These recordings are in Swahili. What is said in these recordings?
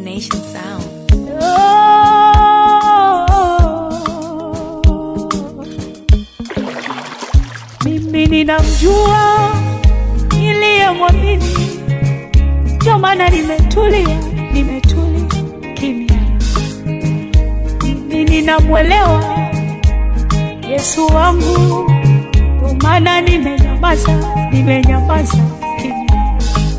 Nation Sound. Mimi ninamjua niliyemwamini, ndio maana nimetulia, nimetulia kimya. Mimi ninamwelewa Yesu wangu, ndio maana nimenyamaza, nimenyamaza kimya.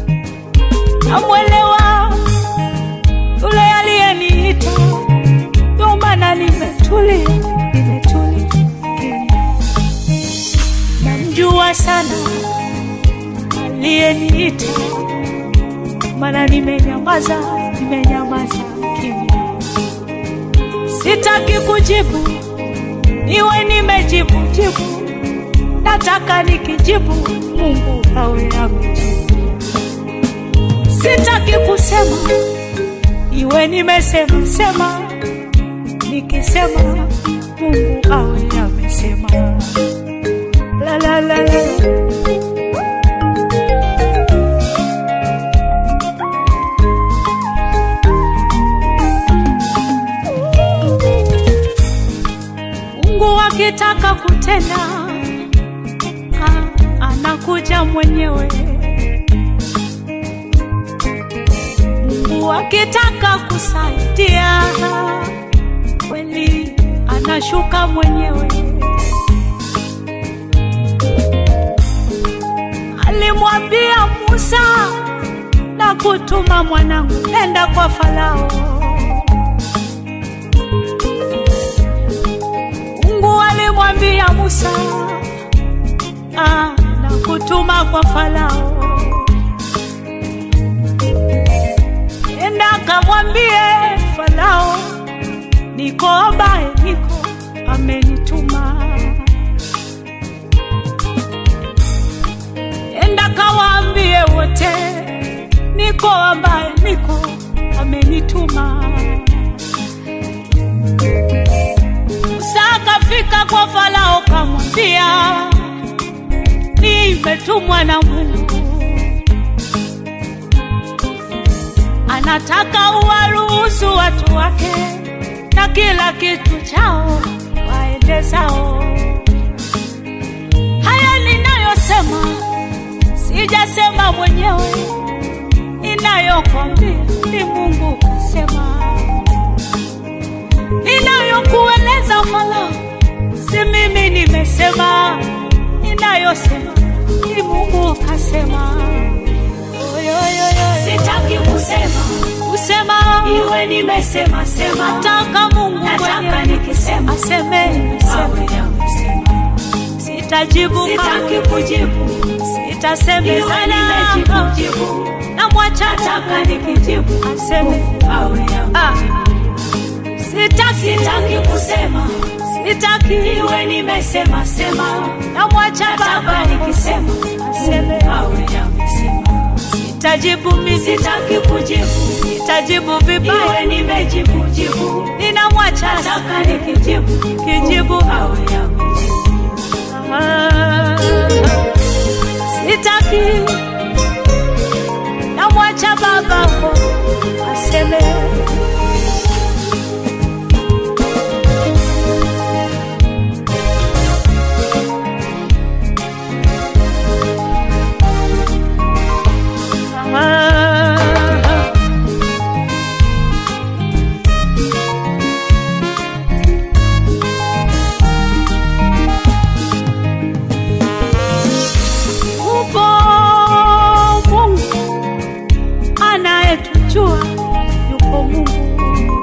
Namwelewa yule aliyeniita, ndio maana nimetulia, nimetulia kimya. Namjua sana aliyeniita, maana nimenyamaza, nimenyamaza kimya. Sitaki kujibu, niwe nimejibu jibu, nataka nikijibu Mungu awe amejibu. Sitaki kusema, iwe nimesema sema, nikisema Mungu awe amesema. La la la la. Mungu akitaka kutenda ah, anakuja mwenyewe. Mungu akitaka kusaidia kweli anashuka mwenyewe. Alimwambia Musa na kutuma mwanangu, nenda kwa Farao. Mungu alimwambia Musa ah, na kutuma kwa Farao, nenda kamwambie Farao, niko ambaye niko amenituma. Nenda kawaambie wote, niko ambaye niko amenituma. Musa akafika kwa Farao kamwambia, nimetumwa na Mungu, anataka uwaruhusu watu wake na kila kitu chao waende zao. Haya ninayosema sijasema mwenyewe, ninayokwambia ni Mungu kasema ninayokueleza Farao, si mimi nimesema, ninayosema ni Mungu kasema. Sitaki kusema Kusema iwe nimesema sema, nataka Mungu nataka mwenyewe nikisema aseme, awe aseme. amesema. Sitajibu Sitaki kujibu iwe sitasemezana, nimejibu jibu, namwacha nataka nikijibu aseme. awe amesema. Ah, sitaki, Sitaki kusema sitaki, iwe nimesema sema, namwacha nataka Baba nikisema aseme. awe amesema. Sitajibu mimi, Sitaki kujibu sitajibu vibaya, iwe nimejibu jibu, ninamwacha nataka nikijibu kijibu. awe amesema. Ah, sitaki, namwacha Baba aseme. Ah, Upo Mungu anayetujua, yupo Mungu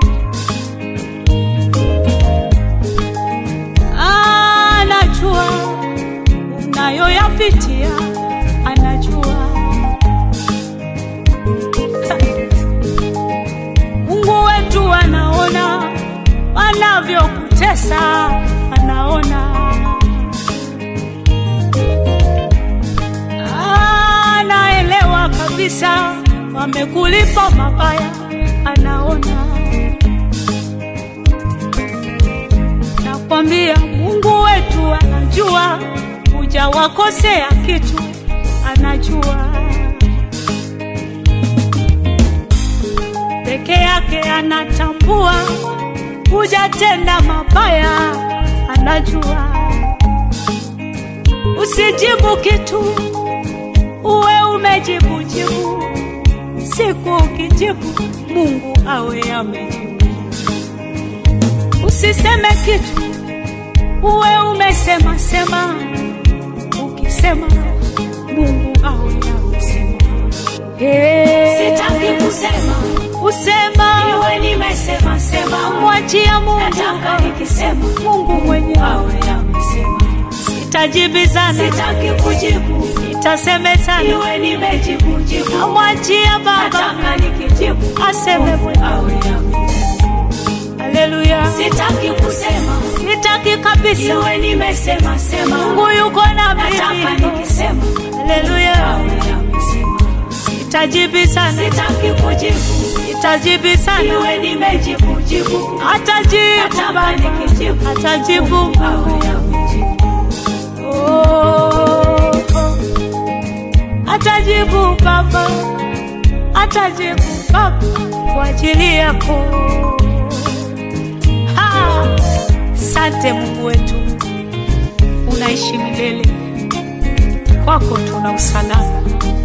anajua unayoyapitia, anajua Mungu wetu anaona wanavyokutesa, anaona anaelewa kabisa wamekulipa mabaya, anaona. Nakwambia Mungu wetu anajua, hujawakosea kitu, anajua. yake anatambua, hujatenda mabaya, anajua. Usijibu kitu, uwe umejibu jibu. Siku ukijibu, Mungu awe amejibu. Usiseme kitu, uwe umesema sema. Ukisema, Mungu awe amesema. Hey. Sitaki kusema, Usema iwe nimesema sema. mwachia Mungu, Nataka nikisema, Mungu mwenyewe. awe amesema. Sitajibizana, Sitaki kujibu, sitasemezana, iwe nimejibu jibu. namwachia Baba Nataka nikijibu, aseme mwenyewe. awe amesema. Haleluya, Sitaki kusema, sitaki kabisa. iwe nimesema sema. Mungu yuko na Nataka mimi. nikisema, Haleluya, awe amesema. sitajibizana, Sitaki kujibu, sitajibizana, iwe nimejibu jibu. atajibu Nataka Baba, nikijibu, atajibu awe amejibu. Oh, oh. Atajibu Baba, atajibu Baba kwa ajili yako. Ha! Sante Mungu wetu, unaishi milele, kwako tuna usalama.